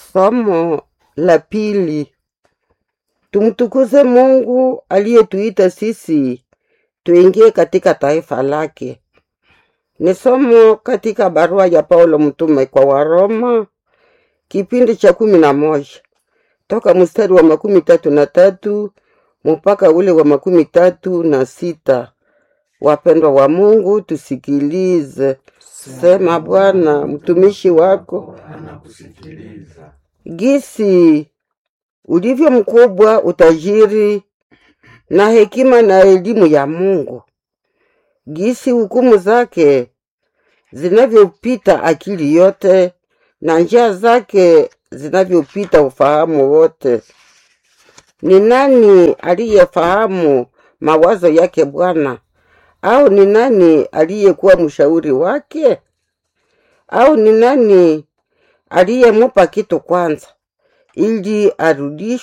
Somo la pili. Tumtukuze Mungu aliyetuita sisi tuingie katika taifa lake. Ni somo katika barua ya Paulo mtume kwa Waroma kipindi cha kumi na moja toka mstari wa makumi tatu na tatu mpaka ule wa makumi tatu na sita. Wapendwa wa Mungu, tusikilize. Sema Bwana, mtumishi wako anakusikiliza. gisi ulivyo mkubwa utajiri na hekima na elimu ya Mungu, gisi hukumu zake zinavyopita akili yote na njia zake zinavyopita ufahamu wote. Ni nani aliyefahamu mawazo yake Bwana? Au ni nani aliyekuwa mshauri wake? Au ni nani aliyemupa kitu kwanza ili arudishwe